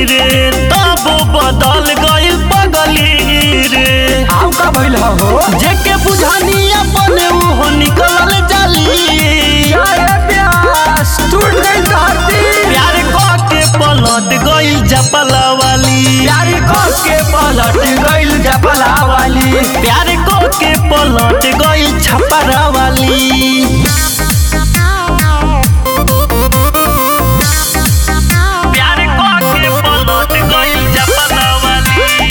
रे तब बदल गइल पगली रे आउ का भइल हो जेके बुझानी अपने उहो निकलल जाली अरे प्यास टूट गई धरती प्यार कह के पलट गइल जपला वाली यारी कस के पलट गइल जपला वाली प्यार कह के पलट गइल छपरा वाली प्यार कह के पलट गइल जपला वाली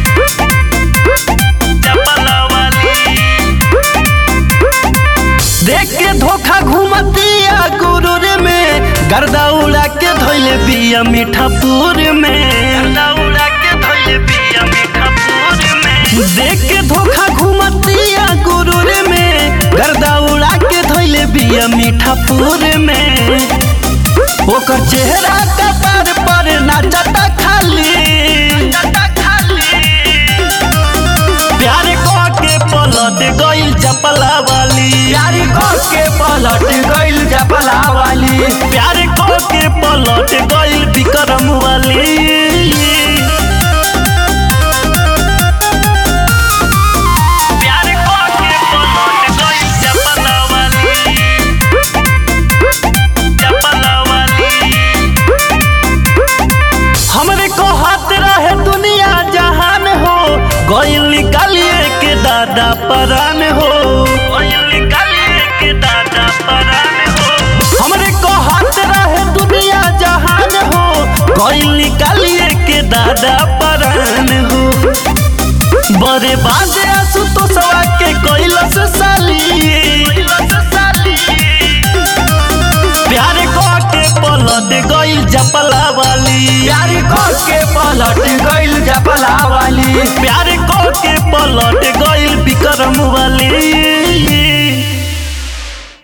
जपला वाली देख के धोखा घुमतिया गुरूर में गर्दा उड़ा के धोइले बिया मीठापुर में गर्दा उड़ा के धोइले बिया मीठापुर में देख के धोखा घुमतिया गुरूर में गर्दा उड़ा के धोइले बिया मीठापुर में ओकर चेहरा कपार पर नाचता खाली प्यार कह के पलट गइल चपला वाली यारी कस के पलट गइल जपला वाली प्यार कह के पलट गइल विक्रम वाली प्यार कह के पलट गइल चपला वाली चपला वाली हमरे को हाथ रहे दुनिया जहान हो गइल निकालिए के दादा परान हो गइल निकालिए के दादा परान हो हमरे को हाथ रहे दुनिया जहान हो गइल निकालिए के दादा परान हो बड़े बाजे आंसू तो सवा के कैलस साली प्यार कह के पलट गइल जपला वाली यारी कस के पलट गइल जपला वाली प्यार कह के पलट गइल विक्रम वाली